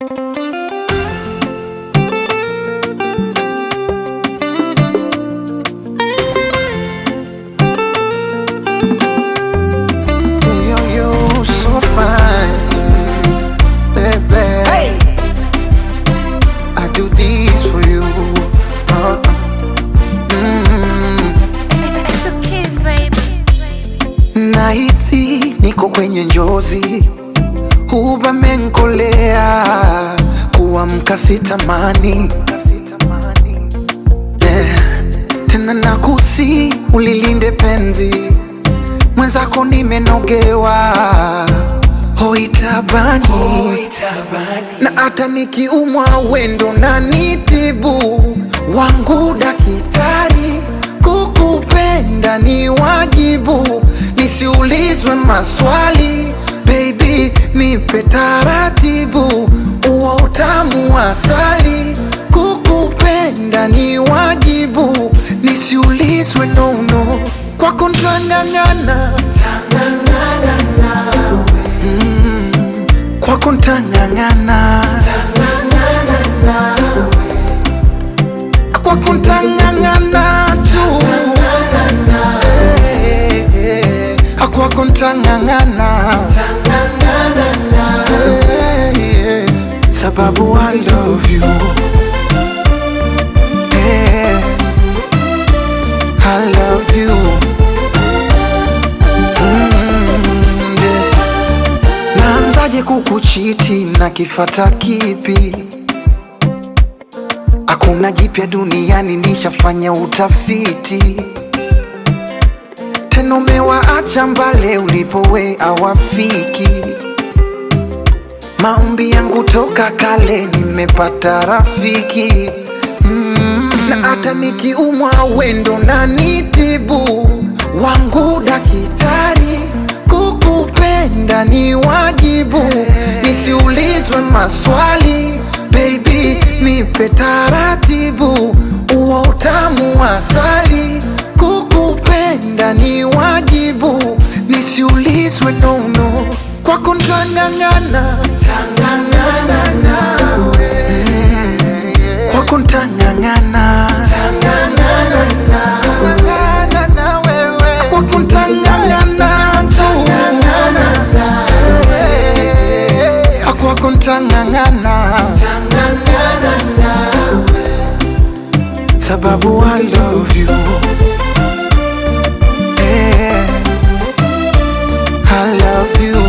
Yo, yo, so fine, baby. I do this for you. Uh, mm. It's the kids, baby. Nahisi niko kwenye njozi, huba menkolea, kuamka sitamani yeah. Tena nakusi ulilinde penzi mwenzako, nimenogewa hoitabani na hata nikiumwa wendo na nitibu wangu daktari, kukupenda ni wajibu, nisiulizwe maswali baby, nipe taratibu, uwa utamu wa asali, kukupenda ni wajibu, nisiulizwe nono, kwako ntang'ang'ana kwako ntang'ang'ana kwako ntang'ang'ana tu Eh, eh, eh. kwako ntang'ang'ana Eh, eh. sababu I love you Eh, I love you Mm, yeah. Naanzaje kukuchiti na kifata kipi? Hakuna jipya duniani, nishafanya utafiti. Tena umewaacha mbale ulipowe awafiki. Maombi yangu toka kale, nimepata rafiki mm. Na hata nikiumwa wendo na nitibu wangu daktari, kukupenda ni wajibu, nisiulizwe maswali baby, nipe taratibu, uwa utamu wa asali, kukupenda ni wajibu, nisiulizwe nono, kwako ntang'ang'ana kwako ntang'ang'ana kwako ntang'ang'ana tu kwako ntang'ang'ana sababu I love you Eh, I love you